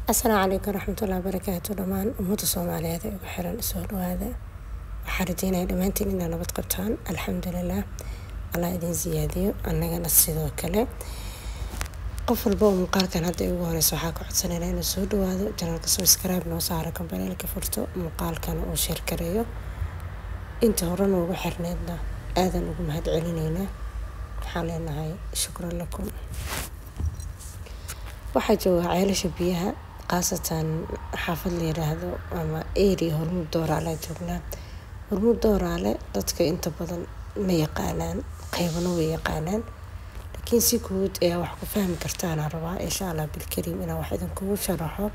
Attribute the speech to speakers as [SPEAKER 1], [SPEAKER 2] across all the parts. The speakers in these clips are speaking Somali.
[SPEAKER 1] asalaamu calaykum waraxmatullahi wabarakaatu dhammaan ummadda soomaaliyeed ee ugu xiran soo dhawaada waxaa rajeynaya dhammaantiin inaa nabad qabtaan alxamdulilah allah idin siyaadiyo annagana sidoo kale qof walba oo muuqaalkan hadda ugu horeysa waxaa ka codsanayna inuu soo dhawaado janalka subscribe noo saaro kambaneelka furto muuqaalkana uu sheer gareeyo inta hore noogu xirneedna aadan ugu mahad celineynaa waxaan leenahay shukran lakum waxaa jooga ceelasha biyaha khaasatan xaafad la yiraahdo ama area hormuud dooraale joognaa hormuud dooraale dadka inta badan ma yaqaanaan qeybana way yaqaanaan laakiin si guud ayaa wax ku fahmi kartaana rabaa insha allah bilkariim inaan wax idinkugu sharaxo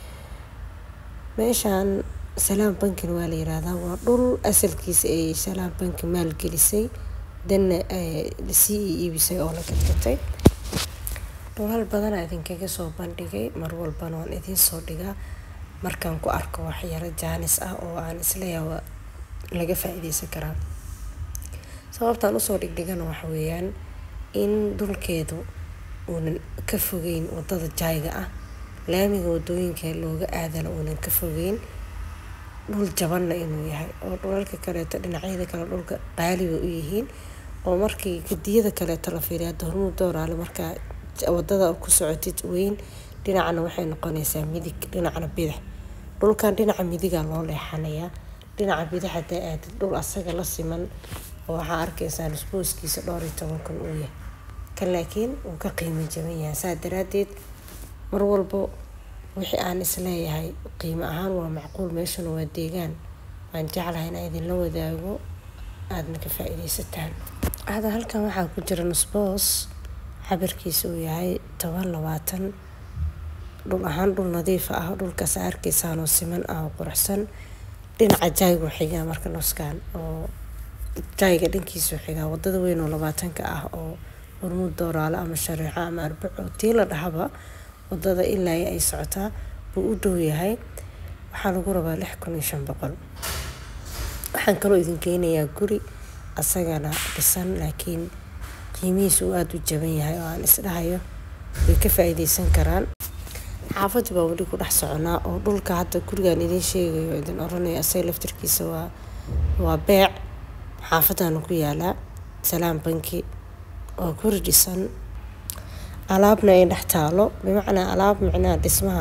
[SPEAKER 1] meeshaan salaam bankin waa la yiraahdaa waa dhul asalkiisa ay salaam banki maalgelisay danna sii iibisay oo la gadgatay dhulal badanaa idinkaga soo bandhigay mar walbana waan idiin soo dhigaa markaan ku arko waxyaro jaanis ah oo aan isleeyaha laga faa-iideysan karaa sababtaan usoo dhigdhigana waxa weeyaan in dhulkeedu uunan ka fogeyn wadada jaayga ah laamiga wadooyinka looga aadana uunan ka fogeyn dhul jabanna inuu yahay oo dhulalka kaleeto dhinacyada kale dhulka qaaliba u yihiin oo markii gadiyada kaleeto la fiiriya hadda hormuud dooraale markaa wadada ku socotid weyn dhinacna waxay noqonaysaa midig dhinacna bidix dhulkan dhinaca midiga loo leexanayaa dhinaca bidix hadaa aadid dhul asaga la siman oo waxaa arkaysaa nusbooskiisa dhowr iyo toban kun uu yahay kan laakiin uu ka qiimo jaban yahay saa daraadeed mar walbo wixii aan isleeyahay qiimo ahaan waa macquul meeshuna waa deegaan waan jeclahay inaa idinla wadaago aadna ka faa-iideysataan hada halkan waxaa ku jira nusboos cabirkiisa uu yahay toban labaatan dhul ahaan dhul nadiif ah dhulkaas arkaysaanoo siman ah oo quruxsan dhinaca jaaygu xigaa marka nuskaan oo jaayga dhankiisu xigaa wadada weyn oo labaatanka ah oo hormuud dooraale ama shareeco ama arbaco tii la dhahaba wadada ilaa ay socotaa buu u dhow yahay waxaa lagu rabaa lix kun iyo shan boqol waxaan kaloo idin geynayaa guri asagana dhisan laakiin qiimihiisa uu aada u jaban yahay oo aan isdhahayo way ka faa-iideysan karaan xaafadii baa weli ku dhex soconaa oo dhulka hadda gurigan idiin sheegayo idin oranaya asaga laftarkiisa waa waa beec xaafadana ku yaalaa salaam banki waa guri dhisan alaabna ay dhex taalo bimacnaa alaab micnaha dhismaha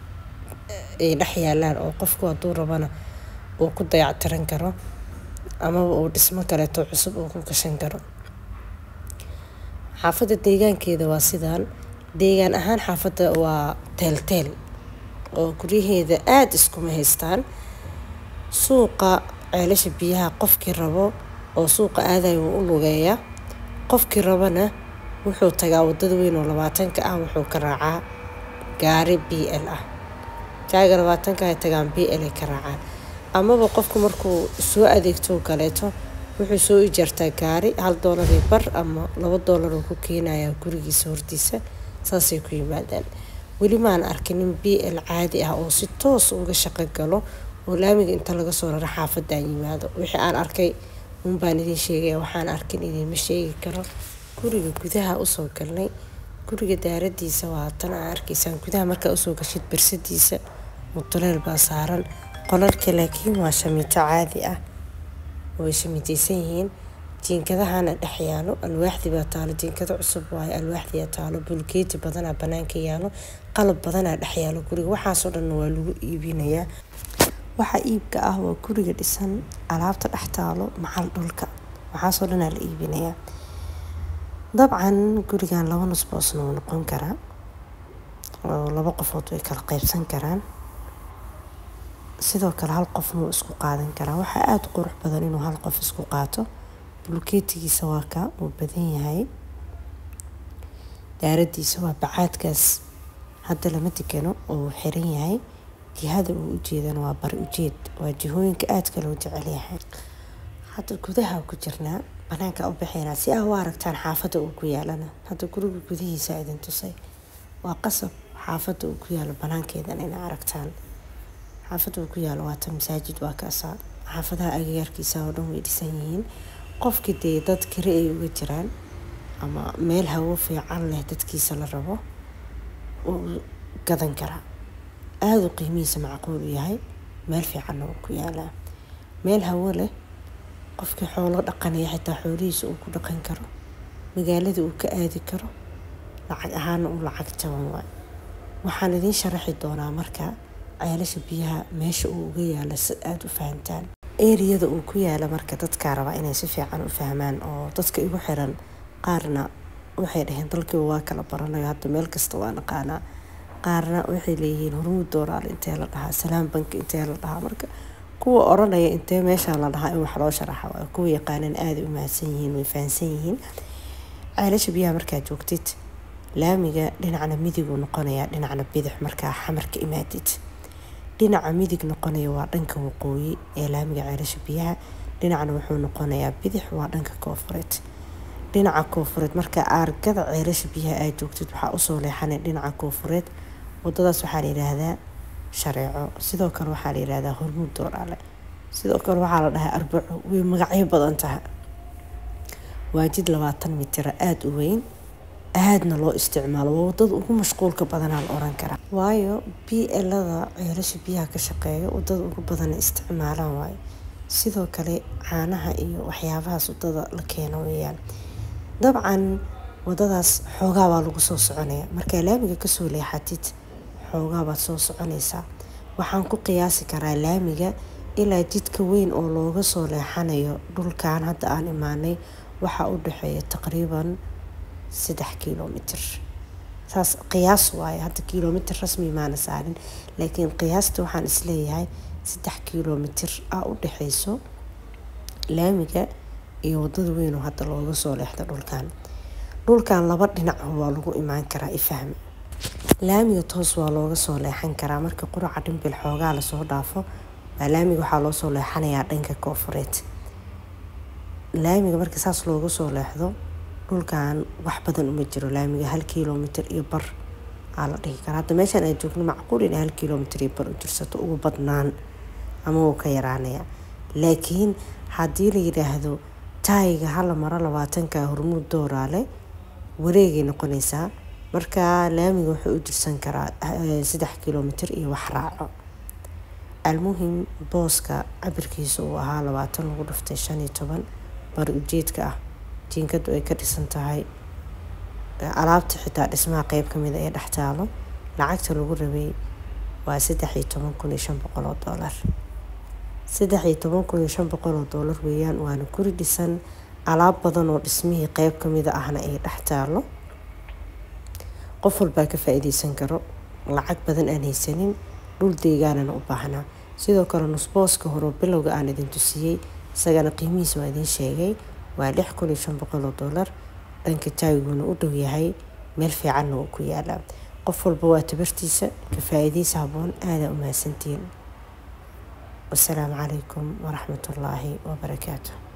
[SPEAKER 1] ay dhex yaalaan oo qofku hadduu rabana uu ku dayactiran karo amaba uu dhismo kaleeto cusub uu ku gashan karo xaafadda deegaankeeda waa sidaan deegaan ahaan xaafadda waa teelteel oo guryaheeda aada iskuma haystaan suuqa ceelasha biyaha qofkii rabo oo suuqa aadayo wuu u lugeeyaa qofkii rabana wuxuu tagaa wadada weyn oo labaatanka ah wuxuu ka raacaa gaari b l ah jaaga labaatanka ay tagaan b l ay ka raacaan amaba qofku markuu soo adeegto kaleeto wuxuu soo ijaartaa gaari hal doolarii bar ama laba doolar oo ku keenayaa gurigiisa hortiisa saasay ku yimaadaan weli maan arkinin b l caadi ah oo si toos uga shaqo galo oo laamiga inta laga soo raro xaafadaan yimaado wixii aan arkay unbaan idin sheegaya waxaan arkin idinma sheegi karo guriga gudaha usoo galnay guriga daaradiisa waa tan aa arkaysaan gudaha markaa usoo gashid bersadiisa mutuleel baa saaran qolalka laakiin waa shamiito caadi ah way shamiteysan yihiin jiinkadahana dhex yaalo alwaaxdii baa taalo jiinkado cusub waayo alwaaxdiyaa taalo bulkeeti badanaa banaanka yaalo qalab badanaa dhex yaalo guriga waxaasoo dhanna waa lagu iibinayaa waxaa iibka ah waa guriga dhisan alaabta dhex taalo macal dhulka waxaasoo dhanaa la iibinayaa dabcan gurigan laba nusboosna wuu noqon karaa oo laba qofood way kala qeybsan karaan sidoo kale hal qofna wuu isku qaadan karaa waxaa aada qurux badan inuu hal qof isku qaato bulkeetigiisa waa ka uu badan yahay daaradiisa waa bacaadkaas hadda lama degano oo uu xiran yahay jihada uu ujeedana waa bari ujeed waa jihooyinka aadka loo jecel yahay hadda gudaha ku jirnaa banaanka u baxeynaa si aa u aragtaan xaafadda uu ku yaalana hadda guriga gudihiisa idin tusay waa qasab xaafadda uu ku yaalo banaankeedan ina aragtaan xaafadda uu ku yaalo waata masaajid waa kaasaa xaafadaha agagaarkiisa oo dhan way dhisan yihiin qofkii dee dad kale ay uga jiraan ama meel hawo fiican leh dadkiisa la rabo wuu gadan karaa aada u qiimihiisa macquul u yahay meel fiicanna uu ku yaalaa meel hawo leh qofkii xoolo dhaqanaya xitaa xoolihiisa uu ku dhaqan karo magaalada uu ka aadi karo lacag ahaana uu lacag jaban waay waxaan idiin sharaxi doonaa marka ceelasha biyaha meesha uu uga yaala si aada u fahantaan eriyada uu ku yaala marka dadkaa rabaa inay si fiican u fahmaan oo dadka igu xiran qaarna waxay dhaheen dalkiiba waa kala baranayo hadda meel kasta waa naqaanaa qaarna waxay leeyihiin hormuud dooraal intee la dhahaa salaam banki intee la dhahaa marka kuwa oranaya intee meeshaa la dhahaa in wax loo sharaxa waa kuwa yaqaanan aada u mahadsan yihiin way fahansan yihiin ceelasha biyaha markaa joogtid laamiga dhinacna midiguu noqonayaa dhinacna bidix markaa xamarka imaadid dhinaca midig noqonaya waa dhanka waqooyi ee laamiga ceelasha biyaha dhinacna wuxuu noqonayaa bidix waa dhanka koofureed dhinaca koofureed marka aargada ceelasha biyaha aad joogtid waxaa usoo leexanay dhinaca koofureed wadadaas waxaa la yidhaahdaa shareeco sidoo kale waxaa la yidhaahdaa hormuud dooraale sidoo kale waxaa la dhahaa arbaco way magacyo badan tahay waa jid labaatan mitira aada u weyn aadna loo isticmaalo waa wadada ugu mashquulka badanaa la oran karaa waayo b elada ceelasha biyaha ka shaqeeya wadada ugu badana isticmaalaan waayo sidoo kale caanaha iyo waxyaabahaas wadada la keeno weeyaan dabcan wadadaas xoogaabaa lagu soo soconaya markaa laamiga kasoo leexatid xoogaabaad soo soconaysaa waxaan ku qiyaasi karaa laamiga ilaa jidka weyn oo looga soo leexanayo dhulkan hadda aan imaanay waxaa u dhexeeya taqriiban saddex kilomitr saas qiyaas waaye hadda kilomitr rasmi maana saarin laakiin qiyaasta waxaan isleeyahay saddex kilomitr ah u dhexeyso laamiga iyo wadada weyn oo hadda looga soo leexda dhulkan dhulkan laba dhinac waa lagu imaan karaa ifahmi laamiga toos waa looga soo leexan karaa marka quraca dhimbil xoogaa lasoo dhaafo waa laamiga waxaa loo soo leexanayaa dhanka koofureed laamiga marka saas looga soo leexdo dhulkan wax badan uma jiro laamiga hal kilomitr iyo bar aa la dhihi karaa hadda meeshaan aan joogno macquul in hal kilomitr iyo bar u jirsato ugu badnaan ama wuu ka yaraanaya laakiin haddii la yidhaahdo taayiga hala maro labaatanka hormuud dooraale wareegay noqonaysaa marka laamiga wuxuu u jirsan karaa saddex kilomitr iyo wax raaco almuhim booska cabirkiisa uu ahaa labaatan lagu dhiftay shan iyo toban bari ujeedka ah jiinkadu ay ka dhisan tahay alaabta xitaa dhismaha qeyb kamid ee dhex taalo lacagta lagu rabay waa saddex iyo toban kun iyo shan boqol oo doolar saddex iyo toban kun iyo shan boqol oo doolar weeyaan waana guri dhisan alaab badan oo dhismihii qeyb kamida ahna ay dhex taalo qof walbaa ka faa-iideysan karo lacag badan aan haysanin dhul deegaanana u baahnaa sidoo kale nusbooska hore bilowga aan idin tusiyey isagana qiimihiisa waa idiin sheegay waa lix kun iyo shan boqol oo doolar dhanka jaawiguna u dhow yahay meel fiicanna uu ku yaalaa qof walba waa tabartiisa ka faa-iideysa haboon aadaa u mahadsantiin wasalaamu calaykum waraxmatullaahi wabarakaatu